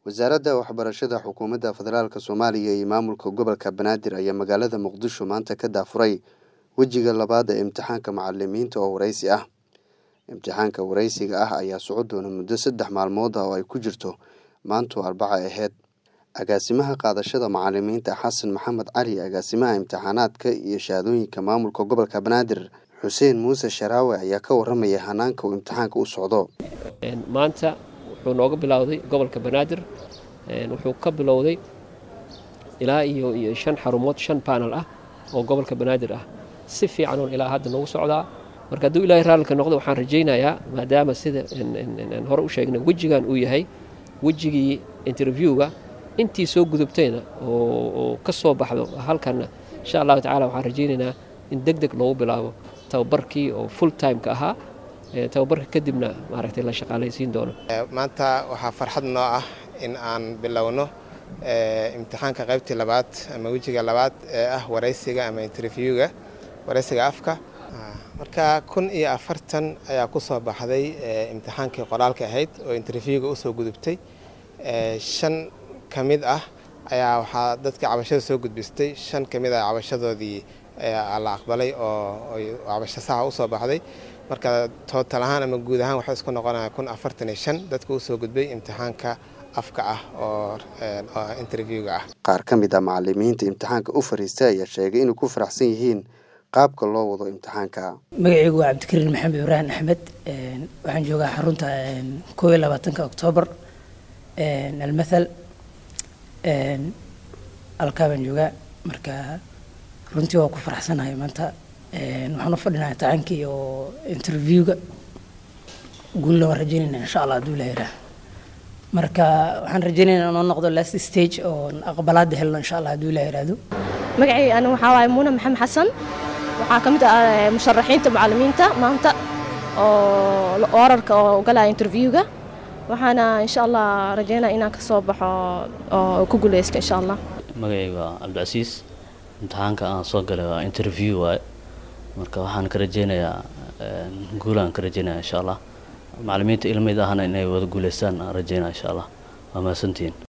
wasaaradda waxbarashada xukuumadda federaalk soomaaliya iyo maamulka gobolka banaadir ayaa magaalada muqdisho maanta ka daafuray wejiga labaad ee imtixaanka macalimiinta oo wareysi ah imtixaanka wareysiga ah ayaa soco doona muddo saddex maalmood ah oo ay ku jirto maantu arbaca aheyd agaasimaha qaadashada macalimiinta xasan maxamed cali agaasimaha imtixaanaadka iyo shahaadooyinka maamulka gobolka banaadir xuseen muuse sharaawe ayaa ka waramaya hanaanka uu imtixaanka u socdo maanta wuxuu nooga bilowday gobolka banaadir wuxuu ka bilowday ilaa iyo iyo shan xarumood shan baanal ah oo gobolka banaadir ah si fiican uun ilaa hadda noogu socdaa marka hadduu ilaahay raalika noqdo waxaan rajaynayaa maadaama sida aan hore u sheegnay wejigan uu yahay wejigii interviewga intii soo gudubtayna oo ka soo baxdo halkanna insha allahu tacala waxaan rajaynaynaa in deg deg loogu bilaabo tababarkii oo full timeka ahaa tababarka kadibna maaragtay la shaqaalaysiin doono maanta waxaa farxad noo ah in aan bilowno imtixaanka qaybtii labaad ama wejiga labaad ee ah waraysiga ama interviewga waraysiga afka marka kun iyo afartan ayaa ku soo baxday imtixaankii qoraalka ahayd oo interviewga usoo gudubtay shan ka mid ah ayaa waxaa dadka cabashada soo gudbistay shan ka mid ah cabashadoodii la aqbalay oo cabasho saxa usoo baxday marka tootal ahaan ama guud ahaan waxay isku noqonaya kun afartan iyo shan dadka usoo gudbay imtixaanka afka ah oo interviewga ah qaar ka mid ah macalimiinta imtixaanka u fariistay ayaa sheegay inay ku faraxsan yihiin qaabka loo wado imtixaanka magacaygu waa cabdikariin maxamed ibraahim axmed waxaan joogaa xarunta koo iyo labaatanka oktoobar almathal alkaa baan joogaa marka runtii waa ku faraxsanahay maanta waxaan u fadhinaa imtixaankii oo interviewga guulna waan rajeynayna insha allah hadduu ilaha yidhaah marka waxaan rajeynaynaa inoo noqdo last stage oo aqbalaada helno insha allah hadduu ilaha yidhaahdo magacay ani waxaa waaye muuna maxamed xasan waxaa ka mid ah musharaxiinta macalimiinta maanta oo orarka oo galaya interviewga waxaana insha allah rajeynaya inaan kasoo baxo oo ku guuleysto insha allah magacayga waa cabdicasiis imtixaanka aan soo galay waa interview waaye marka waxaan ka rajeynayaa guulaan ka rajeynaya insha allah macalimiinta ilmayd ahna inay wada guuleystaan aan rajeynaya insha allah waa mahadsantihiin